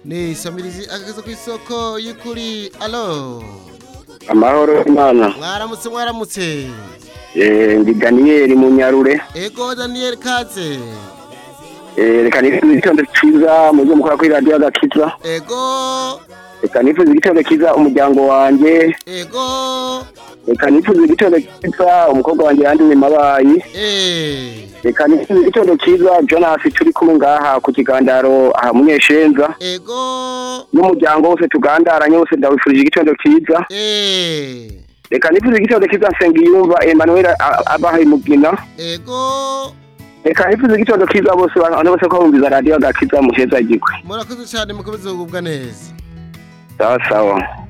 ni samirizi ageze ku isoko y'ukuri alo amahoro imana mwaramutse mwaramutse Eh, ndi daniyeli munyarure ego daniyeli kaze Eh, reka nifuze igitondo cyiza mu byo mukora kuri radiyo agakiza ego reka nifuze igitondo cyiza umuryango wanjye ego reka nifuze igitondo cyiza umukobwa wanjye yanduye mabayi eh reka nifuze igitondo cyiza jonas turi kumwe ngaha ku kigandaro aha munyeshenza ego n'umuryango wose tugandaranye wose ndawifurije igitondo cyiza eh reka nifuze igitondo cyiza nsengiyumva emmanuel A- abahaye mugina ego reka nifuze igitondo cyiza bose abantu bose ko bumviza radiyo agakiza muheza igikwe murakoze cyane mukomeze kugubwa neza sawa sawa